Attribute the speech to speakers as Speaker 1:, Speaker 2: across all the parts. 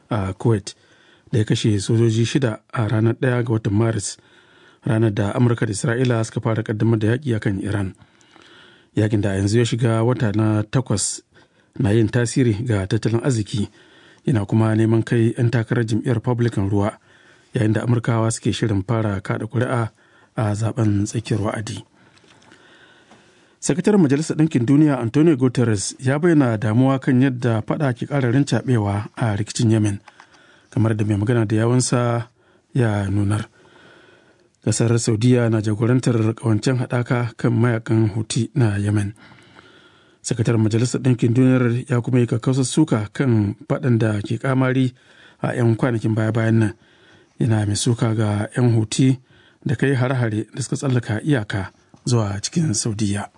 Speaker 1: a kuwait da ya kashe sojoji shida a ranar 1 ga watan maris ranar da amurka da isra'ila suka fara kaddamar da yaƙi akan iran yakin da yanzu ya shiga wata na takwas na yin tasiri ga tattalin arziki yana kuma neman kai 'yan takarar jam'iyyar republican ruwa yayin da amurkawa suke shirin fara kada kuri'a a zaben tsakiyar wa'adi sakataren majalisar ɗinkin duniya antonio guterres ya bayyana damuwa kan yadda fada ke ƙararin cabewa a rikicin yemen kamar da mai magana da yawansa ya nunar ƙasar saudiya na jagorantar ƙawancen haɗaka kan mayakan huti na yemen sakataren majalisar ɗinkin duniyar ya kuma yi kakkausar suka kan faɗan da ke kamari a 'yan kwanakin baya-bayan nan yana mai suka ga 'yan huti da kai hare-hare da suka tsallaka iyaka zuwa cikin saudiya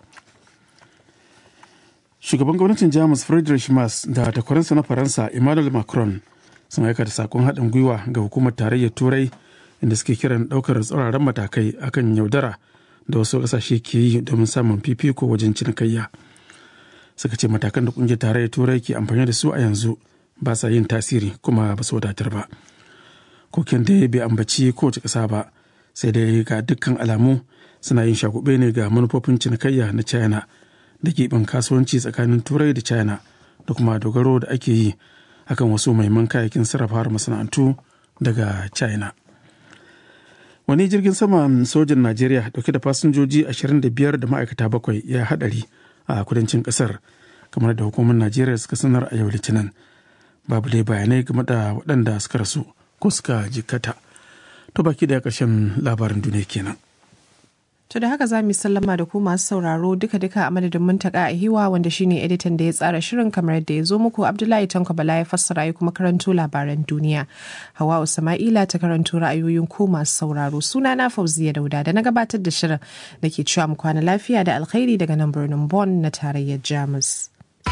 Speaker 1: shugaban gwamnatin jamus friedrich Merz da takwaransa na faransa emmanuel macron sun aika da sakon haɗin gwiwa ga hukumar tarayyar turai inda suke kiran ɗaukar tsauraran matakai akan yaudara da wasu ƙasashe ke yi domin samun fifiko wajen cinikayya suka ce matakan da ƙungiyar tarayyar turai ke amfani da su a yanzu ba sa yin tasiri kuma ba su wadatar ba koken da bai ambaci kowace ƙasa ba sai dai ga dukkan alamu suna yin shagube ne ga manufofin cinikayya na china da giɓin kasuwanci tsakanin turai da china da kuma dogaro da ake yi akan wasu mahimman kayayyakin sarrafa masana'antu daga china wani jirgin saman sojin najeriya dauke da fasinjoji 25 da ma'aikata bakwai ya hadari a kudancin kasar kamar da hukumar najeriya suka sanar a yau litinin babu dai bayanai game da waɗanda suka rasu ko suka jikkata to baki da ƙarshen labarin duniya kenan
Speaker 2: To da haka za mu sallama da ku masu sauraro duka-duka a madadin muntaka a hiwa wanda shine editan da ya tsara shirin kamar yadda ya zo muku Abdullahi Tanko Bala ya fassara ya kuma karanto labaran duniya. Hawa Sama'ila ta karanto ra'ayoyin ku masu sauraro suna na Fauziya Dauda da na gabatar da shirin da ke cewa mu kwana lafiya da alkhairi daga nan birnin Bonn na tarayyar Jamus.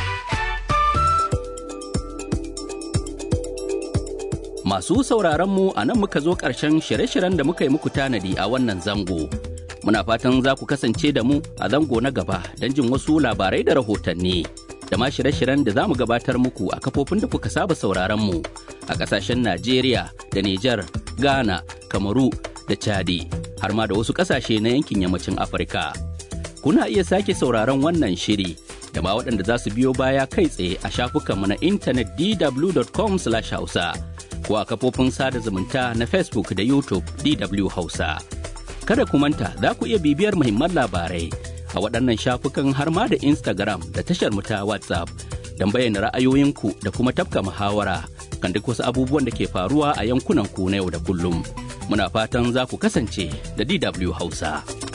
Speaker 3: Masu sauraron mu a nan muka zo ƙarshen shirye-shiryen da muka yi muku tanadi a wannan zango. Muna fatan za ku kasance da mu a zango na gaba don jin wasu labarai da rahotanni. Da ma shirye-shiryen da za mu gabatar muku a kafofin da kuka saba sauraron mu a ƙasashen Najeriya da Nijar, Ghana, Kamaru da Chadi, har ma da wasu ƙasashe na yankin yammacin Afirka. Kuna iya sake sauraron wannan shiri da ma waɗanda za su biyo baya kai tsaye a shafukanmu na intanet dw.com/hausa. ko a kafofin sada zumunta na Facebook da YouTube DW Hausa. Kada ku manta za ku iya bibiyar muhimman labarai a waɗannan shafukan har ma da Instagram da tashar mu ta WhatsApp don bayyana ra'ayoyinku da kuma tafka muhawara kan duk wasu abubuwan da ke faruwa a yankunan ku na yau da kullum. Muna fatan za ku kasance da DW Hausa.